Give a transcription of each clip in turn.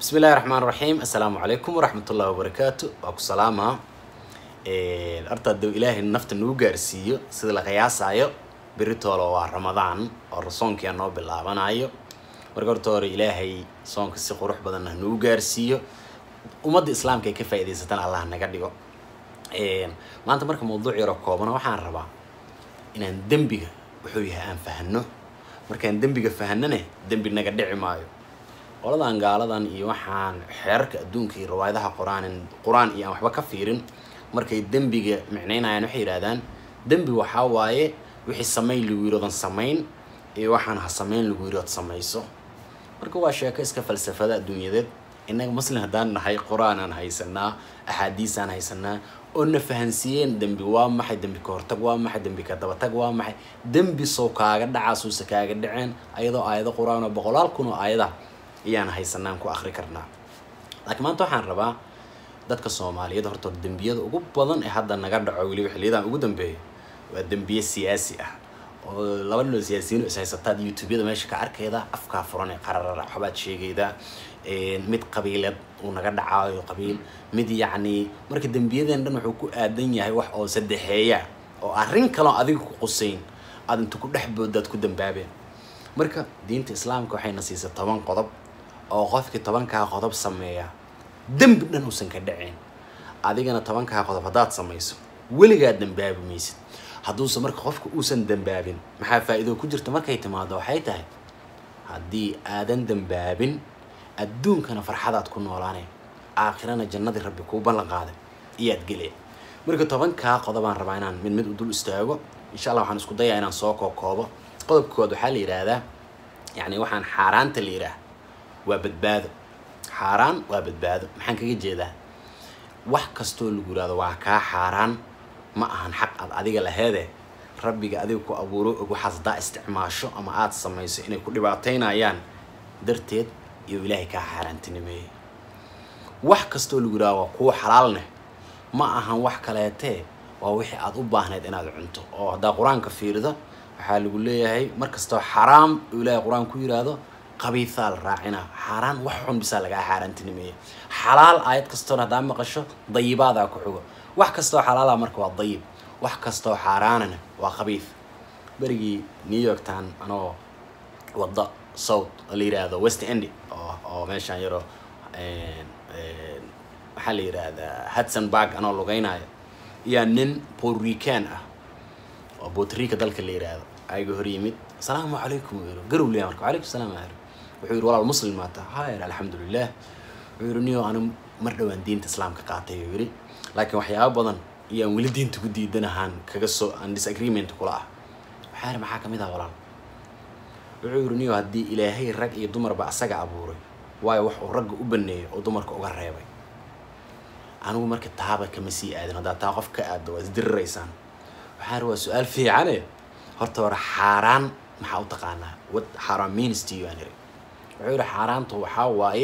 bismi illahi raxmaan raxiim assalaamu calaykum waraxmatullahi wabarakaatu waa ku salaamaa horta hadduu ilaahay nafta nagu gaarsiiyo sida la qiyaasaayo beritoolo waa ramadaan oo soonkia noo bilaabanayo marka horta hore ilaahay soonka si qurux badan ha nagu gaarsiiyo ummadda islaamka ay ka faa'idaysatan allah naga dhigo maanta marka mawduuc yaroo koobana waxaan rabaa inaan dembiga wuxuu yahay aan fahano markaan dembiga fahanane dembi naga dhici maayo qoladan gaaladan iyo waxaan xeerarka adduunka iyo riwaayadaha qur-aan qur-aan iyo aan waxba ka fiirin markay dembiga micnaynayaan waxay yidhahdaan dembi waxaa waaye wixii samayn lagu yiri odan samayn iyo waxaan ha samayn lagu yiri ood samayso marka waa sheeko iska falsafada adduunyadeed innaga muslim haddaan nahay qur-aanaan haysanaa axaadiisaan haysanaa oo na fahansiiyeen dembi waa maxay dembi ka hortag waa maxay dembi ka dabatag waa maxay dembi sow kaaga dhacaasuuse kaaga dhaceen ayadoo aayado qur-aan oo boqolaal kun oo aayada ayaan haysanaan ku akri karnaa laakiin maanta waxaan rabaa dadka soomaaliyeed horta dembiyada ugu badan ee hadda naga dhaco weliba xiliyadan ugu dambeeya waa dembiye siyaasi ah oo laba nin oo siyaasiyiin is haysataad youtubeyada meesha ka arkayda afkaa furan ee qararara waxbaad sheegaydaa mid qabiileed uu naga dhacaayo qabiil mid yacni marka dembiyadeen dhan wuxuu ku aadan yahay wax oo saddexeeya oo arrin kaloo adiga ku qusayn aad inta ku dhex boodaad ku dambaabeen marka diinta islaamka waxayna siisay toban qodob oo qofkii tobankaa qodob sameeya dembi dhan uusan ka dhacayn adigana tobankaa qodob haddaad samayso weligaa dambaabi maysid hadduuse marka qofka uusan dambaabin maxaa faa-iido ku jirta markay timaado waxay tahay haddii aadan dambaabin adduunkana farxadaad ku noolaanay aakhirana jannadii rabbi kuu ballan qaaday iyaad gelaya marka tobankaa qodobaan rabaa inaan mid mid u dul istaago insha allah waxaan isku dayaa inaan soo kookoobo qodobka kood waxaa la yidhaahdaa yacni waxaan xaaraanta la yidhaah waa badbaado xaaraan waa badbaado maxaan kaga jeedaa wax kastoo lagu yidhahdo waa kaa xaaraan ma ahan xaq aad adiga laheede rabbiga adiga ku abuuro og waxaas haddaa isticmaasho ama aada samayso inay ku dhibaataynayaan darteed iyo ilaahay kaa xaaraantinimeeyey wax kastoo lagu yidhahdo waa kuwa xalaalneh ma ahan wax kaleetee waa wixii aada u baahnayd inaad cunto oo haddaa qur-aanka fiirido waxaa lagu leeyahay mar kastoo xaraam uu ilaahay qur-aan ku yidhaahdo qabiisaa la raacina xaaraan wax xun bisaa lagaa xaaraantinimeeya xalaal aayad kastoona haddaa maqasho dayibaadaa ku xugo wax kastoo xalaala marka waa dayib wax kastoo xaaraanana waa qabiif berigii new york town anoo wadda south oo la yidhaahdo west end oo oo meeshaan yaroo maxaa la yidhaahdaa hudson barg anoo lugaynayo iyaa nin borrican ah oo botrica dalka la yidhaahdo ayaga hor yimid asalaamu calaykum uu yiri garow leeya marka walaykum salaam aar wuxuu yidhi walaal muslim maata hayr alxamdulilah wuxuu yidhi niyo anu mar dhowaan diinta islaamka qaatay uu yidhi laakiin waxyaaba badan iyaan weli diinta ku diidanahaan kaga soo aan disagreement kula ah waxaa yidhi maxaa kamid ah walaal wuxuu yidhi niyo haddii ilaahay rag iyo dumarba asaga abuuray waayo wax uu ragga u baneeyay oo dumarka uga reebay anigu marka taaba kama sii aadin haddaa taa qof ka aaddo waa isdiriraysaan waxaa yidhi waa su-aal fiicane horta hore xaaraan maxaa u taqaanaa what xaaraan means to you aan iri wuxuu yidhi xaaraanta waxaa waaye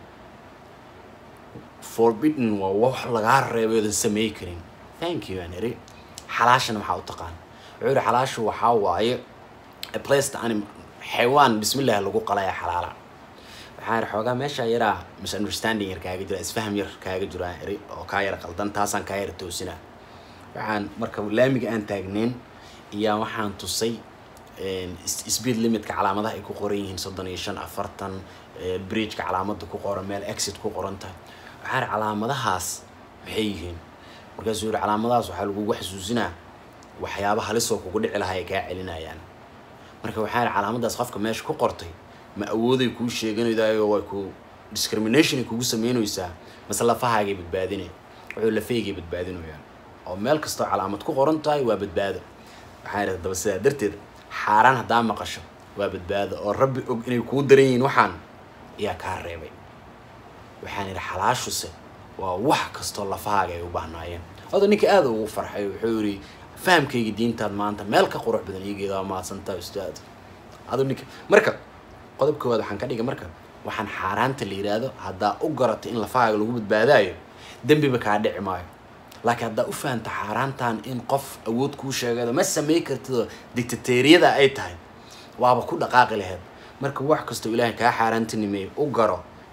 forbidden waa wax lagaa reebay oodan sameey karin thank you aan iri xalaashana maxaa u taqaana wuxuu yidhi xalaashu waxaa waaye a place to anim xaywaan bismillah lagu qalaya xalaala waxaa yidhi xoogaa meeshaa yaraa misunderstanding yar kaaga jira isfaham yar kaaga jiro aan iri oo kaa yara qaldan taasaan kaa yara toosinaa waxaan marka laamiga aan taagneyn iyaa waxaan tusay speed limitka calaamadaha ay ku qoran yihiin soddon iyo shan afartan bridgeka calaamada ku qoran meel exit ku qoran tahay waxaa yidhi calaamadahaas maxay yihiin markaasuu yihi calaamadahaas waxaa lagugu xasuusinaa waxyaaba halisoo kugu dhici lahaa ay kaa celinayaan marka waxaa yidhi calaamadaas qofka meesha ku qortay ma awooday kuu sheeganaydaayoo way ku discrimination ay kugu sameynaysaa mase lafahaagay badbaadinay wuxuu lafaygay badbaadinayaan oo meel kastoo calaamad ku qoran tahay waa badbaado waxaa yidhi daba sidaa darteed xaaraan haddaa maqasho waa badbaado oo rabbi og inay kuu daran yihiin waxaan ayaa kaa reebay waxaan yidhi xalaashuse waa wax kastoo lafahaaga ay u baahnaayeen oda ninka aada ugu farxay wuxuu yidhi fahamkayga diintaad maanta meel ka qurux badan iigeeda waa mahadsantaa ustaad adu ninka marka qodob koowaad waxaan ka dhigay marka waxaan xaaraanta la yidhaahdo haddaa u garatay in lafahaaga lagu badbaadaayo dembiba kaa dhici maayo laakiin haddaa u fahanta xaaraantan in qof awood kuu sheegado ma samey kartidoo dictateeriyada ay tahay waaba ku dhaqaaqi laheyd marka wax kastoo ilaahay kaa xaaraantinimeeyo u garo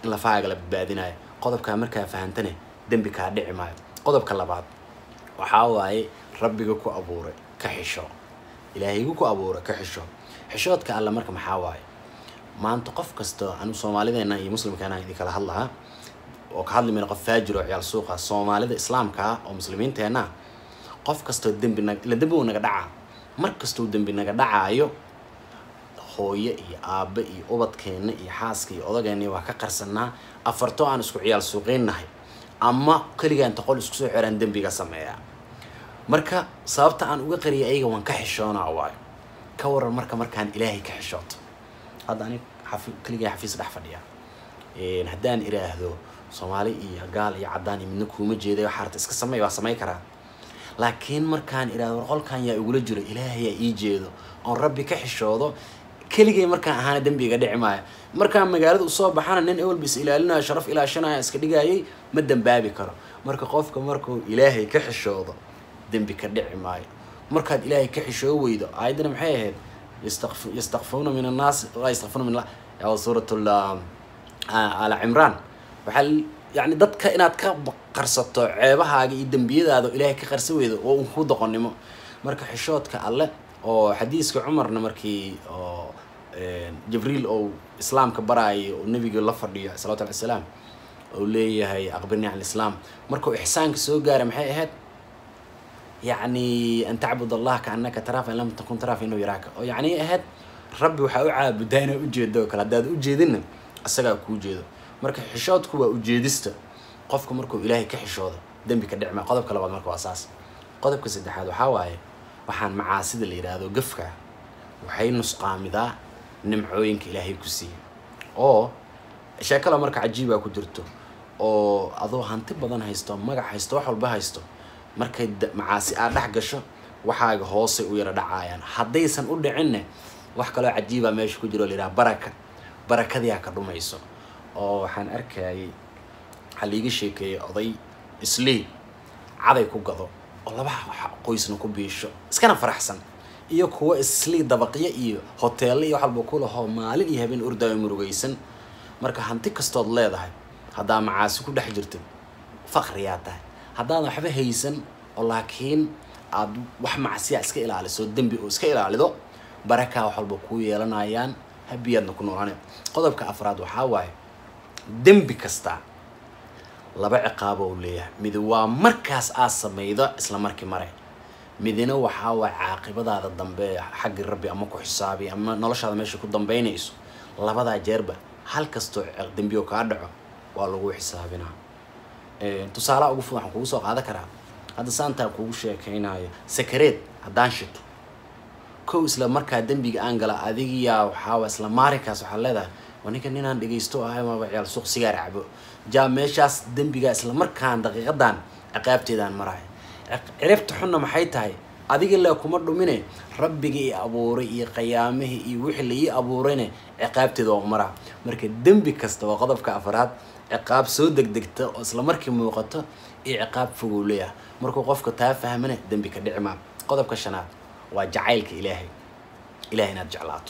in lafahaaga la badbaadinayo qodobkaa markaa fahantane dembi kaa dhici maayo qodobka labaad waxaa waaye rabbiga ku abuuray ka xisho ilaahaygu ku abuuray ka xisho xishoodka alle marka maxaa waaye maanta qof kasta anu soomaalideena iyo muslimkeena idin kala hadlahaa oo ka hadli mayna qof faajir oo ciyaal suuqa soomaalida islaamka ah oo muslimiinteenna qof kastoo dembi nag ila dembi uu naga dhacaa mar kastuu dembi naga dhacaayo hooyo iyo aabe iyo ubadkeenna iyo xaaska iyo odageenna waa ka qarsanaa afarto aan isku ciyaal suuqeynnahay ama keligaan toqol isku soo xiraan dembiga sameeyaa marka sababta aan uga qariyay ayaga waan ka xishoonaa waayo ka waran marka markaan ilaahay ka xishooto hadda ani xafi keligaa xafiis dhex fadhiya haddaan iraahdo soomaali iyo gaal iyo caddaan iyo midna kuuma jeeday waxaa arta iska samey waa samey karaa laakiin markaan iraahdo war qolkan yaa igula jiro ilaahayaa ii jeedo oon rabbi ka xishoodo keligay markaan ahaana dembiga dhici maayo markaan magaalada usoo baxana nin ewelba is ilaalinayo sharaf ilaashanaya iska dhigayay ma dembaabi karo marka qofka markuu ilaahay ka xishoodo dembi ka dhici maayo markaad ilaahay ka xishoo weydo aayaddana maxay ahayd yastaqf yastakfuuna min annaas laa yastakfuuna min allah suurat ala cimraan waxaa yani dadka inaad ka qarsato ceebahaaga iyo dembiyadaada ilaahay ka qarsa weydo oo un ku doqonnimo marka xishoodka alle oo xadiiska cumarna markii oo jibriil ou islaamka baraayo oo nebiga la fadhiyo salawatu llahi salaam ou leeyahay aqbirni can lislaam markuu ixsaanka soo gaaray maxay ahayd yacni an tacbud allah kaanaka taraa fa in lam takun taraa fa inuu yaraaka oo yacni ahayd rabbi waxaa u caabudaa inaad ujeedo oo kale haddaad ujeedinna isagaa kuu jeedo marka xishoodku waa ujeedista qofka markuu ilaahay ka xishoodo dembi ka dhicmaa qodobka labaad marka waa saas qodobka saddexaad waxaa waaye waxaan macaasida la yidhaahdo gafka waxay nusqaamidaa nimcooyinka ilaahay ku siiyey oo sheekala marka cajiibaa ku jirto oo adoo hanti badan haysto magac haysto wax walba haysto markay macaasi aad dhex gasho waxaaga hoosay u yara dhacaayaan haddaysan u dhicinne wax kaloo cajiibaa meesha ku jiro o layidhaha baraka barakadiyaa ka dhumayso oo waxaan arkayay waxaa liiga sheekeeyay oday islii caday ku gado oo laba qoysna ku biisho iskana faraxsan iyo kuwa islii dabaqyo iyo hoteello iyo wax walba ku lahoo maalin iyo habeen ordaayo murugaysan marka hanti kastood leedahay haddaa macaasi ku dhex jirtid faqriyaa tahay haddaadan waxba haysan oo laakiin aada wax macsiya iska ilaaliso dembi oo iska ilaalido barakaa wax walba kuu yeelanayaan habiyaadna ku noolaanay qodobka afraad waxaa waaye dembi kasta laba ciqaabo uu leeyahay mid waa markaas aad samaydo isla markii mare midina waxaa waay caaqibadaada dambe xaggi rabbi ama ku xisaabi ama noloshaada meesha ku dambeynayso labadaa jeerba hal kastoo dembiyo kaa dhaco waa lagu xisaabinaa tusaalaha ugu fud waxaan kugu soo qaadan karaa hadda saantaa kugu sheekeynayo sakareed haddaan shito kow isla markaa dembiga aan gala adigiyaa waxaawa isla maalinkaas waxaa leedahay waa ninka ninaan dhegaysto ahay maba ciyaal suuq sigaar cabo jaa meeshaas dembigaa isla markaan daqiiqadan ciqaabteedaan marahay ciribta xunna maxay tahay adiga le kuma dhumine rabbiga i abuuray iyo qayaamihii iyo wixii la ii abuurayne ciqaabteeda waa maraa marka dembi kasta waa qodobka afraad ciqaab soo degdegta oo isla markii muuqato iyo ciqaab fogow leeyahay markuu qofka taa fahmane dembi ka dhici maa qodobka shanaad waa jacaylka ilaahay ilahay inaad jeclaato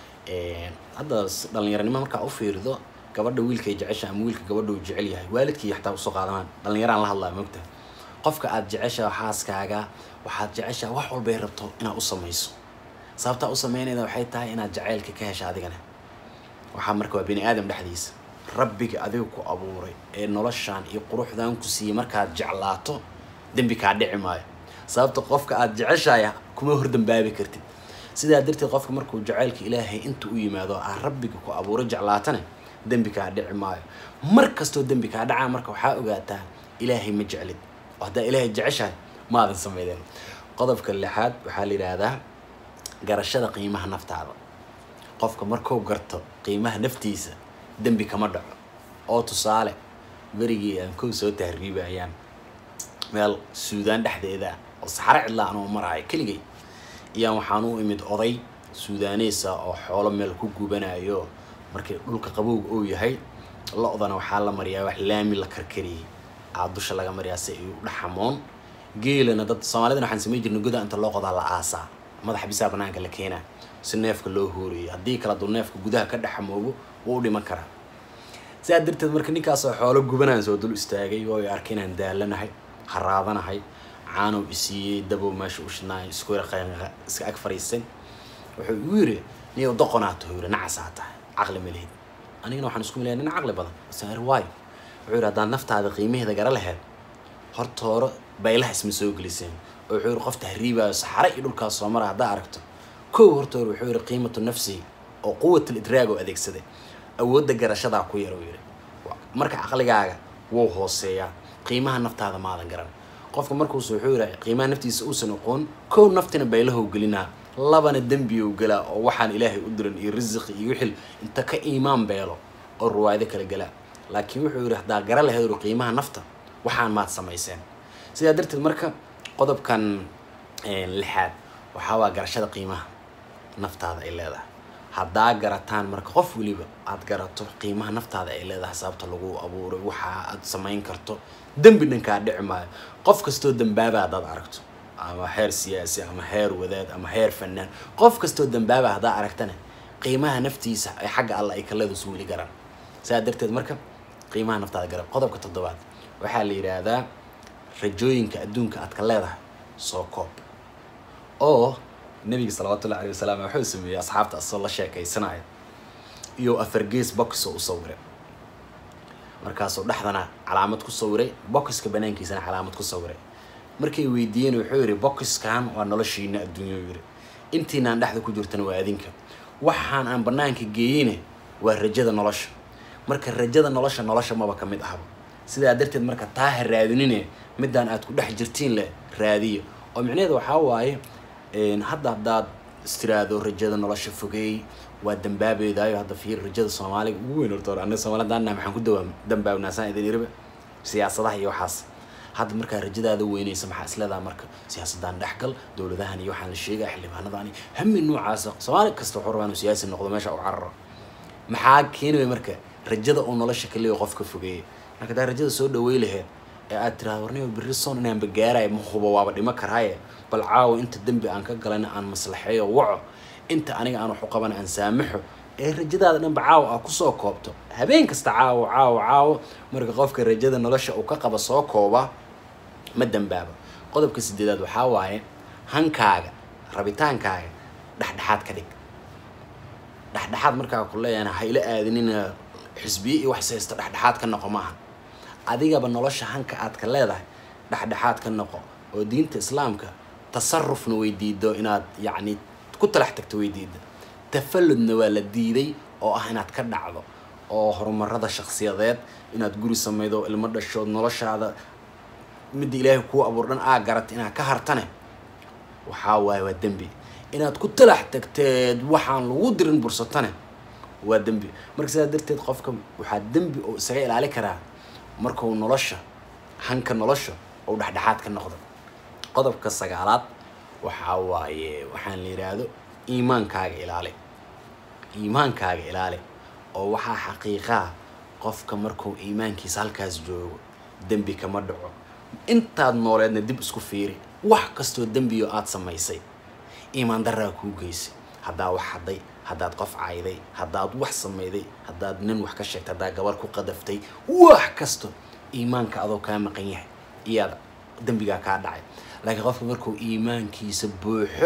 hadda dhalinyaranimo markaa u fiirido gabadha wiilkay jecesha ama wiilka gabadha uu jecel yahay waalidkii xataa usoo qaadamaan dhalinyaraan la hadlaya mogtaha qofka aada jecesha xaaskaaga waxaad jeceshaa wax walbay rabto inaad u samayso sababtaa u sameynayda waxay tahay inaad jacaylka ka hesha adigana waxaa marka waa bini aadam dhexdiisa rabbiga adiga ku abuuray ee noloshaan iyo quruxdan ku siiyey markaad jeclaato dembi kaa dhici maayo sababta qofka aada jeceshahay kuma hordambaabi kartid sidaa darteed qofka markuu jacaylka ilaahay inta u yimaado aa rabbiga ku abuuray jeclaatana dembi kaa dhici maayo mar kastoo dembi kaa dhacaa marka waxaa ogaataa ilaahay ma jeclid oo haddaa ilaahay jeceshahay maadan sameydeen qodobka lixaad waxaa la yidhaahdaa garashada qiimaha naftaada qofka markuu garto qiimaha naftiisa dembi kama dhaco oo tusaale berigii aan kow soo tahriibayaan meel suudaan dhexdeeda oo saxaro cidla anoo maraayo keligay iyaan waxaan u imid oday suudaaneysa oo xoolo meel ku gubanayo markii dhulka qabowga uu yahay lo-dana waxaa la mariyaa wax laami la karkariyey aa dusha laga mariyaa si ay u dhaxamoon geelana dad soomaalidana waxaan samey jirnay goda inta loo qodaa la aasaa madaxa bisaa banaanka la keenaa si neefka loo hooriyay haddii kala duu neefka gudaha ka dhexamoobo wuu u dhiman karaa sidaa darteed marka ninkaasoo xoolo gubanaan soo dul istaagay oo ay arkay inaan daalanahay haraadanahay caanow isiiyey dabow meesha u shidnaay isku yara iska ag fariistay wuxuu igu yiri niyow doqonaato yiri nacasaa tahay caqli ma lihid anigana waxaan isku milayaa nin caqli badan sar waayo wuxuu yidhi haddaad naftaada qiimaheeda gara laheyd horta hore baylaha isma soo geliseen oo wuxuu yidhi qofta hariibaayo saxare iyo dhulkaas soo mara haddaa aragto kow horta hore wuxuu yidhi qiimatu nafsihi oo quwatul idraag oo adeegsaday awoodda garashadaa ku yar uu yidhi marka caqligaaga wuu hooseeyaa qiimaha naftaada maadan garan qofka markuusu wuxuu yidhi qiimaha naftiisa uusan aqoon kow naftina baylahow gelinaa labana dembiyow gelaa oo waxaan ilaahay u diran iyo risiqi iyo wixil inta ka iimaan beelo oo ruwaayado kala gelaa laakiin wuxuu yidhi haddaa gara lahayd uri qiimaha nafta waxaan maad samayseen sidaa darteed marka qodobkan lixaad waxaa waa garashada qiimaha naftaada ay leedahay haddaa garataan marka qof weliba aada garato qiimaha naftaada ay leedahay sababta lagu abuuray waxa aad samayn karto dembi dhankaa dhici maayo qof kastoo dambaaba haddaad aragto ama heer siyaasi ama heer wadaad ama heer fanaan qof kastoo dambaaba haddaa aragtana qiimaha naftiisa ay xagga alla ay kaleedu suuli garaan sidaa darteed marka qiimaha naftaada garab qodobka toddobaad waxaa la yidhaahdaa rajooyinka adduunka aad ka leedahay soo koob oo nabiga salawaatullahi alayh wasalaam wuxuu sameeyey asxaabta asoo la sheekaysanaya iyo afargees boxoo u sawiray markaasuu dhexdana calaamad ku sawiray boxiska banaankiisana calaamad ku sawiray markay weydiiyeen wuxuu yidhi boxiskan waa noloshiina adduunya yidhi intiinaan dhexda ku jirtana waa adinka waxaan aan banaanka geeyeyne waa rajada nolosha marka rajada nolosha nolosha maba ka mid ahaba sidaa darteed marka taa ha raadinine midaan aad ku dhex jirtiin leh raadiya oo micnaheeda waxaa waaye hadda haddaad istiraado rajada nolosha fogeey waa dambaabeedaayo hadda fiir rajada soomaaliga ugu weyn horta anaga soomaalida daanna maxaan ku dawaam dambaabnaasaan idin iriba siyaasadaha iyo waxaas hadda markaa rajadaada weynaysa maxaa isleedaha marka siyaasadaan dhexgal dowladahan iyo waxaan la sheegaya xildhibaanadani hami noocaasa soomaali kasta wuxuu rabaa inuu siyaasi noqdo meesha u cararo maxaa keenaya marka rajada uu nolosha ka leeyo qofka fogeeya marka hadaa rajada soo dhawey laheed ee aad tiraada warniba berri soon inaanba gaaraya ma hubo waaba dhimo karaaye bal caawa inta dembi aan ka galana aan maslaxeeyo waco inta aniga aan waxu qabana aan saamaxo ee rajadaada dhanba caawa aa kusoo koobto habeen kasta caawo caawo caawo marka qofka rajada nolosha uu ka qaba soo kooba ma dambaabo qodobka sideedaad waxaa waaye hankaaga rabitaankaaga dhexdhexaad ka dhig dhexdhexaad markaa ku leeyahana hayla aadinina xisbiye iyo wax saysta dhexdhexaad ka noqo maaha adigaba nolosha hanka aad ka leedahay dhexdhexaad ka noqo oo diinta islaamka tasarufna way diido inaad yacni ku talax tagto way diida tafalludna waa la diiday oo ah inaad ka dhacdo oo horumarada shaksiyadeed inaad guri samaydo ilmo dhashood noloshaada midda ilaahay kuu abuur dhan aa garata inaad ka hartane waxaa waaye waa dembi inaad ku talax tagteed waxaan lagu dirin bursatane waa dembi marka sidaa darteed qofka waxaa dembi oo isaga ilaali karaa markuu nolosha hanka nolosha ou dhexdhexaad ka noqdo qodobka sagaalaad waxaa waaye waxaan la yidhaahdo iimaankaaga ilaali iimaankaaga ilaali oo waxaa xaqiiqaa qofka markuu iimaankiisa halkaas joogo dembi kama dhaco intaad nooleedna dib isku fiiri wax kastoo dembiyo aada samaysay iimaan daraa kuu geysay haddaa wax hadday haddaad qof cayday haddaad wax samayday haddaad nin wax ka sheegtay haddaad gabar ku qadaftay wax kasto iimaanka adoo kaa maqan yahay iyaad dembigaa kaa dhacay laakiin qofka markuu iimaankiisa buuxo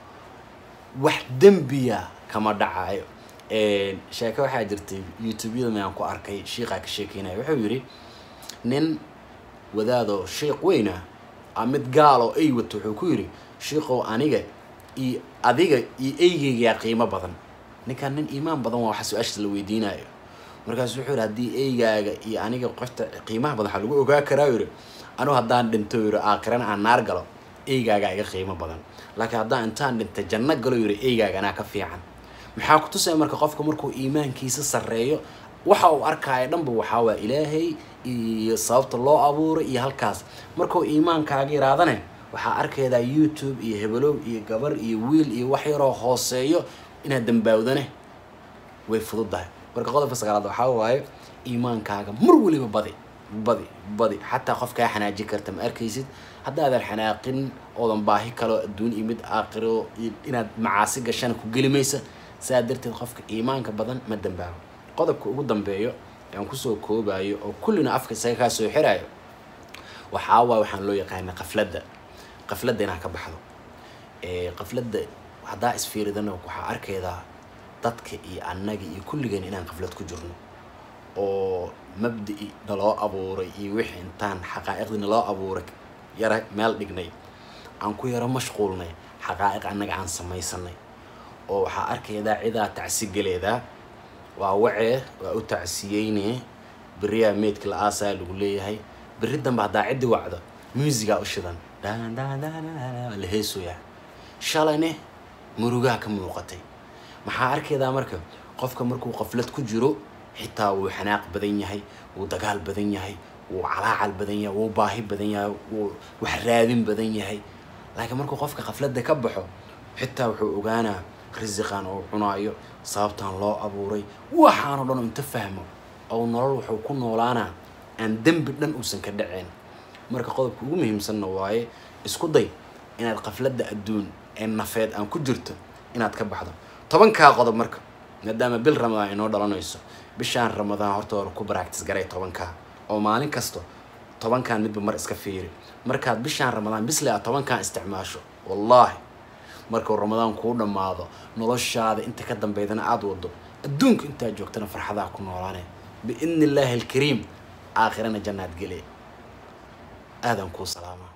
wax dembiya kama dhacayo sheeke waxaa jirtay youtube-yada mayaan ku arkay shiiqaa ka sheekeynaya wuxuu yidhi nin wadaadoo shiiq weyna a mid gaaloo ay wato wuxuu ku yidhi shiiqow aniga iyo adiga iyo eygeygaa qiimo badan ninkaan nin iimaan badan waa waxa su-aashaas la weydiinayo markaasu wuxuu yidhi haddii eygaaga iyo aniga qofta qiimaha badan waxaa lagu ogaa karaa yidhi anugu haddaan dhinto yidhi aakhirana aan naar galo eygaagaa iga qiimo badan laakiin haddaan intaan dhintay janno galo yidhi eygaaga anaa ka fiican maxaa ku tusaya marka qofka markuu iimaankiisa sarreeyo waxa uu arkaayo dhanba waxaa waa ilaahay iyo sababta loo abuuray iyo halkaas markuu iimaankaaga yiraadane waxaa arkaydaa youtube iyo hebelow iyo gabar iyo wiil iyo wax yaroo hooseeyo inaad dambaawdane way fududahay marka qodobka sagaalaad waxaa waaye iimaankaaga mar weliba badi badi badi xataa qof kaa xanaajin karta ma arkaysid haddaadan xanaaqin oodan baahi kaloo adduun iyo mid aakhiro inaad macaasi gashana ku geli maysa saa darteed qofka iimaanka badan ma dambaabo qodobka ugu dambeeyo aan kusoo koobayo oo kullina afka isaga kaa soo xirayo waxaa waay waxaan loo yaqaana qafladda qafladda inaad ka baxdo qafladda haddaa isfiiridana waxaa arkaydaa dadka iyo annaga iyo kulligeen inaan qaflad ku jirno oo mabdi-i naloo abuuray iyo wixii intaan xaqaa'iqdii naloo abuuray yara meel dhignay aan ku yaro mashquulnay xaqaa'iq annaga aan samaysanay oo waxaa arkaydaa cidaa tacsigeleedaa waa wacee waa u tacsiyeyne beriyaa meydka la aasaa lagu leeyahay berri dambe haddaa ciddi wacdo muusigaa u shidan waa la heesoyaa shalayne murugaha ka muuqatay maxaa arkaydaa marka qofka markuu qaflad ku jiro xitaa wuu xanaaq badan yahay wuu dagaal badan yahay wuu calaacal badan yahay wuu baahi badan yahay wuu wax raadin badan yahay laakiin markuu qofka qafladda ka baxo xitaa wuxuu ogaanaa risiqan oo cunaayo sababtan loo abuuray waxaanoo dhan inta fahmo oo nolol wuxuu ku noolaanaa aan dembi dhan uusan ka dhaceen marka qodobka ugu muhiimsanna waaye isku day inaad qafladda adduun ee nafeed aan ku jirto inaad ka baxdo tobankaa qodob marka maadaama bil ramadaan inoo dhalanayso bishaan ramadaan horta hore ku baractis garay tobankaa oo maalin kasta tobankan midba mar iska fiiri markaad bishaan ramadaan bisle aad tobankan isticmaasho wallaahi markuu ramadaan kuu dhammaado noloshaada inta ka dambeydana aada wado adduunka intaad joogtana farxadaa ku noolaane biidni illaahi alkariim aakhirana jannaad gele aadan kuu salaama